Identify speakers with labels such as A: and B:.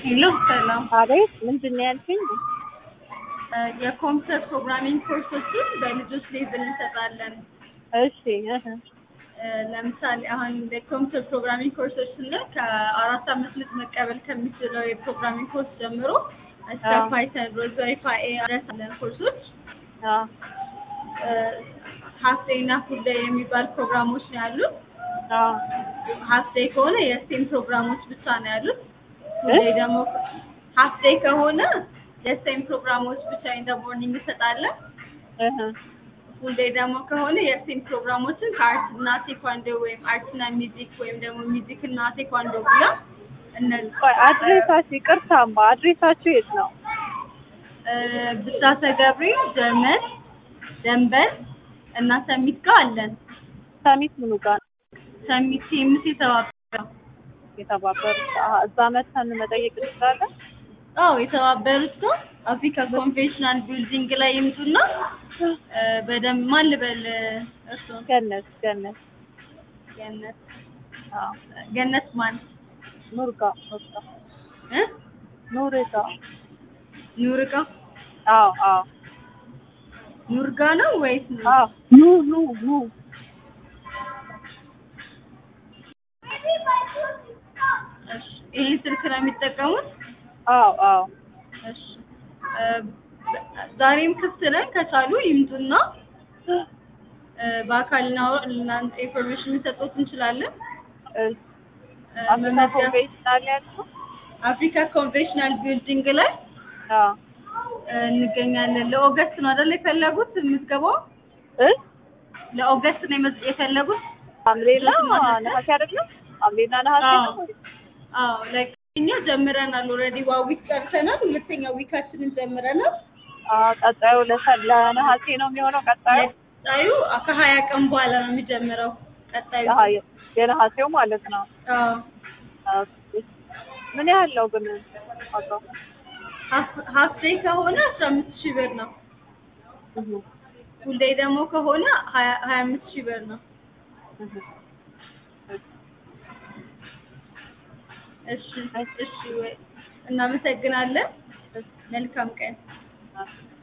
A: ሄሎ ሰላም።
B: አቤት ምንድን ነው ያልሽኝ?
A: የኮምፒውተር ፕሮግራሚንግ ኮርሶችን በልጆች ሌቭል እንሰጣለን።
B: እሺ እህ፣
A: ለምሳሌ አሁን የኮምፒውተር ፕሮግራሚንግ ኮርሶች ስንል ከአራት አመት ልጅ መቀበል ከሚችለው የፕሮግራሚንግ ኮርስ ጀምሮ እስከ
B: አዎ።
A: ፓይተን፣ ሮዝበሪ ፓይ ድረስ አለን ኮርሶች።
B: አዎ
A: ሀፍ ዴይ እና ፉል ዴይ የሚባል ፕሮግራሞች ነው ያሉት።
B: አዎ
A: ሀፍ ዴይ ከሆነ የስቴም ፕሮግራሞች ብቻ ነው ያሉት። ፉል
B: እ?
A: ዴይ ደግሞ ሀፍ ዴይ ከሆነ የስቴም ፕሮግራሞች ብቻ ኢን ደ ሞርኒንግ እንሰጣለን።
B: እህ፣
A: ፉል ዴይ ደግሞ ከሆነ የስቴም ፕሮግራሞችን ከአርት እና ቴኳንዶ ወይም አርት እና ሚዚክ ወይም ደግሞ ሚዚክ እና ቴኳንዶ ብላ እነዚህ
B: ቆይ አድሬሳችሁ ይቅርታማ፣ አድሬሳችሁ የት ነው?
A: እ፣ ብስራተ ገብርኤል ጀርመን ደንበል እና ሰሚት ጋር አለን።
B: ሰሚት ምኑ ጋር ነው
A: ሰሚት ሲምስ የተባበረው
B: የተባበሩት? አሀ፣ እዛ መተን መጠየቅ እንችላለን?
A: አዎ የተባበሩት ነው። አፍሪካ ኮንቬንሽናል ቢልዲንግ ላይ ይምጡና እ፣ በደንብ ማን ልበል እሱ
B: ገነት ገነት
A: ገነት
B: አዎ
A: ገነት ማን
B: ኑርጋ ኑርጋ
A: እ
B: ኑርጋ
A: ኑርጋ
B: አዎ አዎ
A: ኑርጋ ነው ወይስ ኑ?
B: አዎ ኑ ኑ ኑ
A: እሺ ይሄን ስልክ ነው የሚጠቀሙት?
B: አዎ አዎ
A: እሺ እ፣ ዛሬም ክፍት ነን። ከቻሉ ይምጡና እ፣ በአካል ነው እናንተ ኢንፎርሜሽን ልንሰጥዎት እንችላለን።
B: እሺ
A: እ፣
B: አፍሪካ
A: መመዝገብ-
B: ኮንቬንሽናል ያልሽው?
A: አፍሪካ ኮንቬንሽናል ቢልዲንግ ላይ
B: አዎ
A: እ፣ እንገኛለን። ለኦገስት ነው አይደል የፈለጉት ምዝገባው?
B: እ
A: ለኦገስት ነው የመዝ- የፈለጉት?
B: ሐምሌና
A: ማለት ነው?
B: ነሐሴ አይደለም? ሐምሌና ነሐሴ
A: አዎ።
B: ነው?
A: አዎ ላይክ እኛ ጀምረናል። ኦልሬዲ ዋው ዊክ ጨርሰናል። ሁለተኛ ዊካችንን ጀምረናል።
B: አዎ ቀጣዩ ለሰ- ለነሐሴ ነው የሚሆነው ቀጣዩ
A: ቀጣዩ ከሀያ ቀን በኋላ ነው የሚጀምረው። ቀጣዩ
B: አሀ፣ የ- የነሐሴው ማለት ነው።
A: አዎ
B: ኦኬ። ምን ያህል ነው ግን ዋጋው?
A: ሀፍ ዴይ ከሆነ አስራ አምስት ሺህ ብር ነው።
B: እህ፣
A: ፉል ዴይ ደግሞ ከሆነ ሀያ ሀያ አምስት ሺህ ብር ነው።
B: እህ።
A: እሺ እሺ፣ ወይ እናመሰግናለን። መልካም ቀን።
B: እሺ።